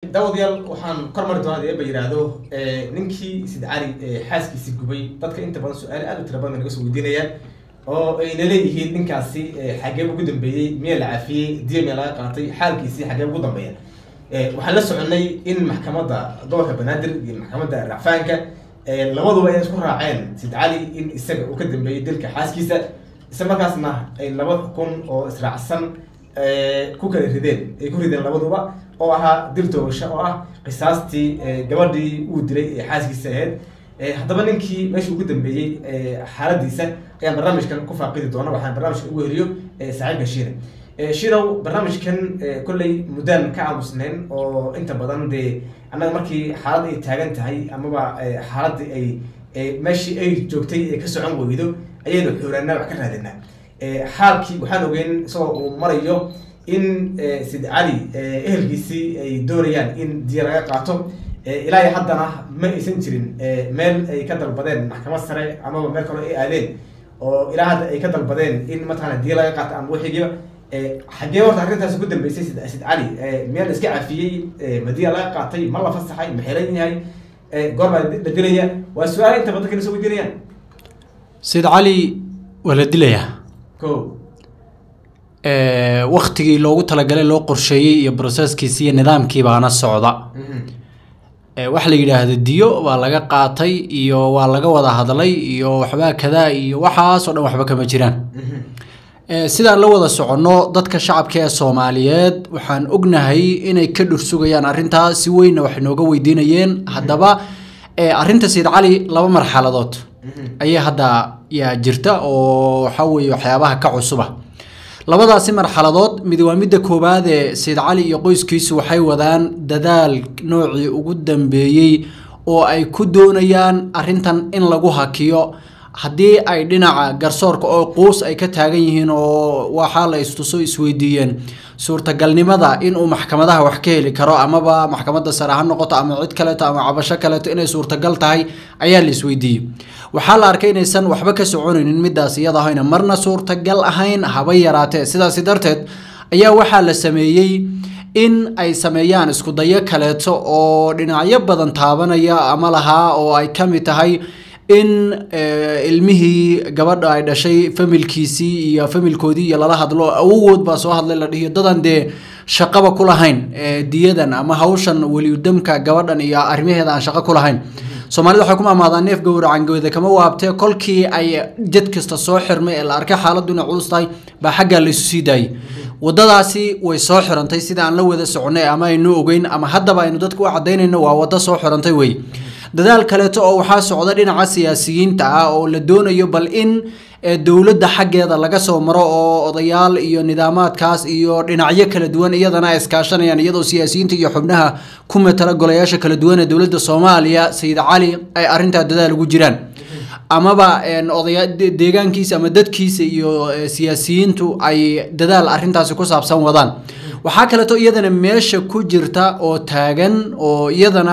daawadayaal waxaan kor mari doonaa eeba yidhaahdo ninkii sid cali xaaskiisi gubay dadka inta badan su-aal aad u tira badan bay naga soo weydiinayaan oo ayna leeyihiin ninkaasi xagee ugu dambeeyey miyaa la cafiyey diya miyaa laga qaatay xaalkiisii xagee ugu dambeeya waxaan la soconay in maxkamadda gobolka banaadir iyo maxkamadda racfaanka labaduba ay isku raaceen sid cali in isaga uu ka dambeeyey dilka xaaskiisa isla markaasna ay laba xukun oo israacsan ku kala rideen ay ku rideen labaduba oo ahaa dil toogasho oo ah qisaastii gabadhii uu dilay ee xaaskiisa ahayd haddaba ninkii meesha ugu dambeeyey xaaladiisa ayaan barnaamijkan ku faaqidi doona waxaan barnaamijkan ugu heliyo saaxiibka shiine shirow barnaamijkan kolley muddaan ka aamusnayn oo inta badan dee annaga markii xaalad ay taagan tahay amaba xaaladii ay meeshii ay joogtay ee ka socon weydo ayaynu xooraanaa wax ka raadinaa xaalkii waxaan ogeyn isagoo uu marayo in sid cali ehelkiisii ay doonayaan in diya laga qaato ilaa iyo haddana ma aysan jirin meel ay ka dalbadeen maxkamad sare amaba meel kaloo ay aadeen oo ilaa hadda ay ka dalbadeen in mataqana diya laga qaato ama wixigiiba xagee horta arrintaas ku dambeysay sid sid cali miyaa la iska cafiyey ma diya laga qaatay ma la fasaxay ma xiran yahay goor baa la dilaya waa su-aala inta badan kana soo weydiinayaan sid cali waa la dilayaa ko waktigii loogu talagalay loo qorsheeyey iyo broseskiisi iyo nidaamkii baana socda waxa la yidhaahdo diyo waa laga qaatay iyo waa laga wada hadlay iyo waxbaa kadaa iyo waxaasoo dhan waxba kama jiraan sidaan la wada soconno dadka shacabka ee soomaaliyeed waxaan ognahay inay ka dhursugayaan arrintaa si weynna wax nooga weydiinayeen haddaba arrinta sayid cali laba marxaladood ayay hadda yaa jirta oo waxaa weeye waxyaabaha ka cusuba labadaasi marxaladood mid waa midda koowaad ee sayid cali iyo qoyskiisu waxay wadaan dadaal noocii ugu dambeeyey oo ay ku doonayaan arrintan in lagu hakiyo haddii ay dhinaca garsoorka oo quus ay ka taagan yihiin oo waxaa la istuso isweydiiyeen suurtagalnimada inuu maxkamadaha wax ka heli karo amaba maxkamadda sare ha noqoto ama cid kaleeto ama cabasho kaleeto inay suurtagal tahay ayaa la isweydiiyey waxaa la arkay inaysan waxba ka soconaynin midaas iyada ahayna marna suurtagal ahayn haba yaraatee sidaasi darteed ayaa waxaa la sameeyey in ay sameeyaan iskudayo kaleeto oo dhinacyo badan taabanaya ama lahaa oo ay ka mid tahay in ilmihii gabadha ay dhashay familkiisii iyo familkoodii iyo lala hadlo awogood baa soo hadlay la dhihiyo dadan dee shaqaba ku lahayn diyadan ama hawshan weliyudamka gabadhan iyo arrimaheeda aan shaqo ku lahayn soomaalida waxay ku maamaadaan neef gowracangooda kama waabtee kolkii ay jad kasta soo xirmay ee la arkay xaaladdu inay culus tahay baa xaggaa laysu sii daayay wadadaasi way soo xirantay sida aan la wada soconay ama aynu ogeyn ama haddaba aynu dadka u cadaynayno waa waddo soo xirantay wey dadaal kaleeto oo waxaa socda dhinaca siyaasiyiinta ah oo la doonayo bal in dowladda xaggeeda laga soo maro oo odayaal iyo nidaamaadkaas iyo dhinacyo kala duwan iyadana ay iskaashanayaan iyadoo siyaasiyiinta iyo xubnaha ku matala golayaasha kala duwan ee dowladda soomaaliya sayid cali ay arrintaa dadaal ugu jiraan amaba odaya deegaankiisa ama dadkiisa iyo siyaasiyiintu ay dadaal arrintaasi ku saabsan wadaan waxaa kaleeto iyadana meesha ku jirta oo taagan oo iyadana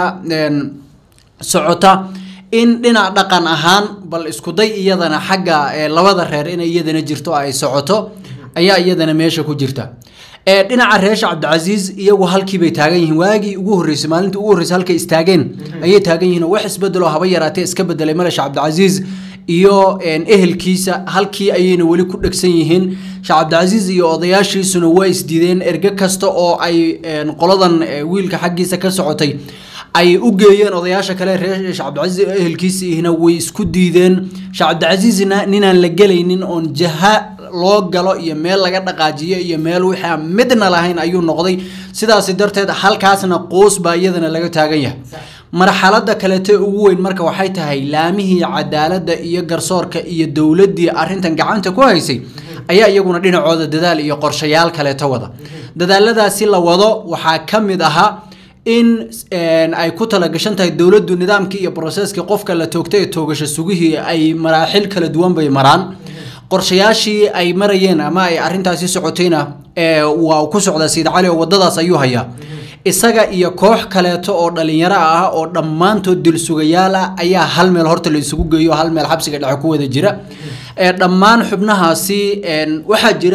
socota in dhinac dhaqan ahaan bal iskuday iyadana xagga labada reer inay iyadana jirto ay socoto ayaa iyadana meesha ku jirta dhinaca reesha cabdicasiis iyagu halkiibay taagan yihiin waagii ugu horreysay maalintii ugu horreysay halkay istaageen ayay taagan yihiin wax isbedelo haba yaraatee iska bedelay malesh cabdicasiis iyo ehelkiisa halkii ayayna weli ku dhegsan yihiin sheekh cabdicasiis iyo odayaashiisuna waa isdiideen erge kasta oo ay qoladan wiilka xaggiisa ka socotay ay u geeyeen odayaasha kale reer sheekh cabdicasiis ehelkiisiina way isku diideen sheekh cabdicasiisna ninaan la gelaynin oon jaha loo galo iyo meel laga dhaqaajiyo iyo meel wixii aan midna lahayn ayuu noqday sidaasi darteed halkaasna quus baa iyadana laga taagan yahay marxalada kaleete ugu weyn marka waxay tahay laamihii cadaaladda iyo garsoorka iyo dowladdii arrintan gacanta ku haysay ayaa iyaguna dhinacooda dadaal iyo qorshayaal kaleeto wada dadaaladaasi la wado waxaa ka mid ahaa in ay ku talagashan tahay dowladdu nidaamkii iyo broseskii qofka la toogtay ee toogasho sugihii ay maraaxil kala duwan bay maraan qorshayaashii ay marayeen ama ay arrintaasi socotayna waa ku socdaa sayid cali oo waddadaas ayuu hayaa isaga iyo koox kaleeto oo dhalinyaro ah oo dhammaantood dilsugayaal ah ayaa hal meel horta la isugu geeyo hal meel xabsiga dhexe ku wada jira dhammaan xubnahaasi waxaa jira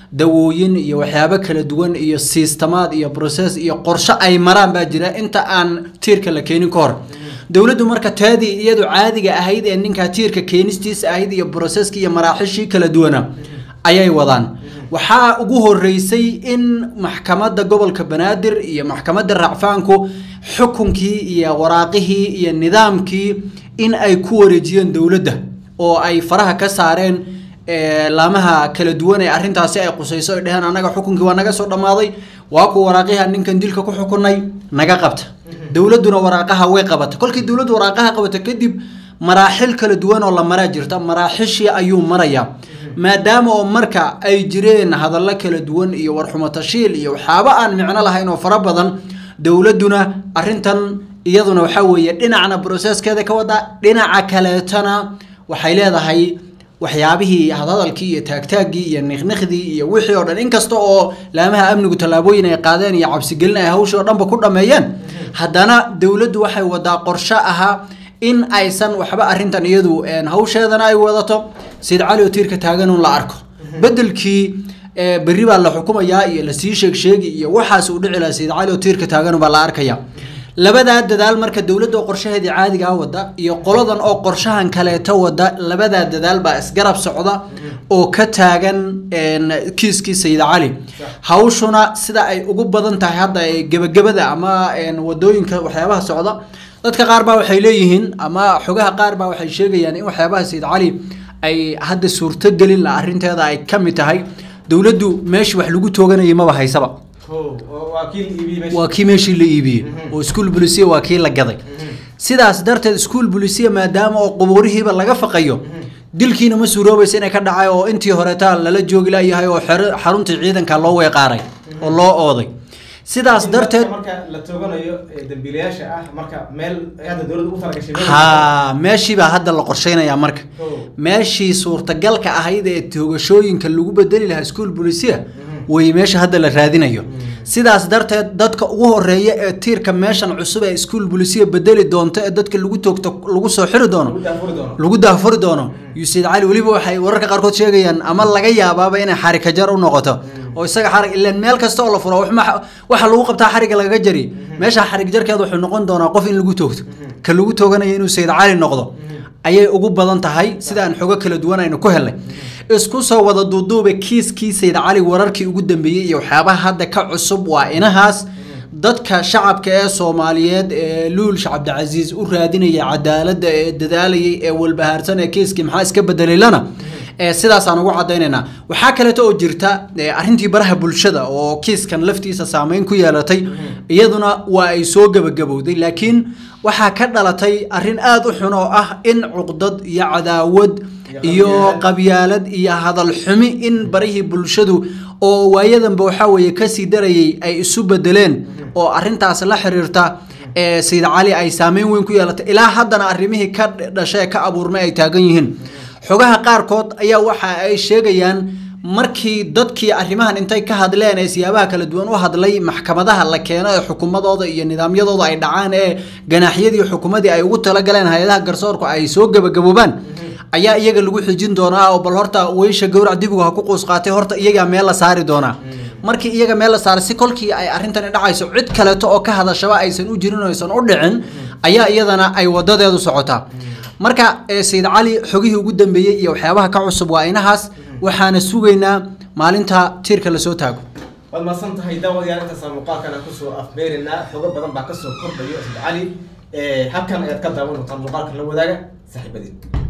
dawooyin iyo waxyaabo kala duwan iyo siistamaad iyo process iyo qorshe ay maraan baa jira inta aan tiirka la keenin ka hor dowladdu marka taadii iyadu caadiga ahayd ee ninkaa tiirka keenistiisa ahayd iyo broseski iyo maraaxishii kala duwana ayay wadaan waxaa ugu horeysay in maxkamadda gobolka banaadir iyo maxkamadda racfaanku xukunkii iyo waraaqihii iyo nidaamkii in ay ku wareejiyeen dowladda oo ay faraha ka saareen ee, laamaha kala duwan ee arrintaasi ay qusayso ay dheheen annaga xukunkii waa naga soo dhammaaday waa kuwa waraaqiha ninkan dilka ku xukunay naga qabta dowladduna waraaqaha way qabata kolkii dowladdu waraaqaha qabata kadib maraaxil kala duwan oo la maraa jirta maraaxishii ayuu marayaa maadaama oo marka ay jireen hadallo kala duwan iyo warxumo tashiil iyo waxyaabo aan micno lahayn oo fara badan dowladduna arrintan iyaduna waxaa weeye dhinacna broseskeeda ka wada dhinaca kaleetana waxay leedahay waxyaabihii hadhadalkii iyo taagtaaggii iyo niqniqdii iyo wixii oo dhan inkasta oo laamaha amnigu tallaabooyin ay qaadeen iyo cabsigelin ay hawshii oo dhanba ku dhammeeyeen haddana dowladdu waxay wadaa qorshe ahaa in aysan waxba arrintan iyadu een, hawsheedana ay wadato sayid cali oo tiirka taagan un la arko bedelkii ee, berri baa la xukumayaa iyo lasii sheeg sheegi iyo waxaas uu dhici lahaa sayid cali oo tiirka taagan baa la arkaya labadaa dadaal marka dowladda oo qorshaheedii caadigaa wada iyo qoladan oo qorshahan kaleeto wada labadaa dadaal baa isgarab socda oo ka taagan een, kiiskii sayid cali hawshuna sida ay ugu badan tahay hadda ee gebagabada ama een, wadooyinka waxyaabaha socda dadka qaar baa waxay leeyihiin ama xogaha qaar baa waxay sheegayaan in waxyaabaha sayid cali ay hadda suurtogelin la arrinteeda ay ka mid tahay dowladdu meeshii wax lagu tooganayay maba haysaba Ho, waa- waa kii la iibiyey meesha. waa kii meeshii la iibiyey oo iskuul bulisiya waa kii la gaday sidaas darteed iskuul bulisiya maadaama oo qubuurihiiba laga faqayo dilkiina ma suuroobaysa inay ka dhacay oo intii horeetaa lala joogi layahay oo xero- xaruntii ciidanka loo weeqaaray oo loo ooday sidaas In darteed marka la tooganayo ee dambiilayaasha ah marka meel ay hadda dowladda u talagashay meel- ha meeshii baa hadda la qorsheynayaa marka Ho. meeshii suurtagalka ahayd ee toogashooyinka lagu bedeli lahaa iskuul bulisiya way meesha hadda la raadinayo sidaas darteed dadka ugu horeeya ee tiirka meeshan cusub ee iskuul bulisiya bedeli doonto ee dadka lagu toogto lagu soo xiri doono lagu daafuri doono. lagu daafuri doono yuusid cali weliba waxay wararka qaarkood sheegayaan ama laga yaabaaba inay xarika jar u noqoto oo isaga xarig ilaan meel kasta oo la furo wax ma- waxa lagu qabtaa xariga lagaga jari meesha xarig jarkeeda wuxuu noqon doonaa qof in lagu toogto ka lagu tooganayo inuu sayid cali noqdo ayay ugu badan tahay sida aan xogo kala duwan aynu ku helnay isku soo wada duuduube kiiskii sayid cali wararkii ugu dambeeyey iyo waxyaabaha hadda ka cusub waa inahaas dadka shacabka ee soomaaliyeed ee luulsha cabdicasiis u raadinaya cadaaladda ee dadaalayay ee walbahaarsan ee kiiskii maxaa iska bedelaylana ee sidaasaan ugu cadaynaynaa waxaa kaleeto oo jirta ee, arrintii baraha bulshada oo kiiskan laftiisa saameyn ku yeelatay iyaduna waa ay soo gebagabowday laakiin waxaa ka dhalatay arrin aada u xun oo ah in cuqdad iyo cadaawad iyo qabyaalad iyo hadal xumi in barihii bulshadu oo waayadanba waxaa weeye kasii darayay ay isu bedeleen oo arrintaas la xiriirta ee sayid cali ay saameyn weyn ku yeelatay ilaa haddana arrimihii ka dhashay ee ka abuurmay ay taagan yihiin xogaha qaarkood ayaa waxa ay sheegayaan markii dadkii arrimahan intay ka hadleen ee siyaabaha kala duwan u hadlay maxkamadaha la keeno ee xukumadooda iyo nidaamyadooda ay dhacaan ee ganaaxyadii xukumadii ay ugu talagaleen hay-adaha garsoorku ay soo gebagaboobaan ayaa iyaga lagu xijin doonaa oo bal horta weysha gowrac dibigu ha ku quus qaatay horta iyagaa meel la saari doonaa markii iyaga meel la saaray si kolkii ay arrintani dhacayso cid kaleeto oo ka hadashaba aysan u jirin oo aysan u dhicin ayaa iyadana ay wadadeedu socotaa marka ee sayid cali xogihii ugu dambeeyey iyo waxyaabaha ka cusub waa inahaas waxaana sugaynaa maalinta tiirka lasoo taago waad mahadsan tahay daawadayaal intaasa muuqaalkana kusoo afmeerinaa xogo badan baa kasoo kordhayo sayid cali Eh, halkan ayaad ka daawan doontaan muuqaalkan la wadaaga saaxiibadiin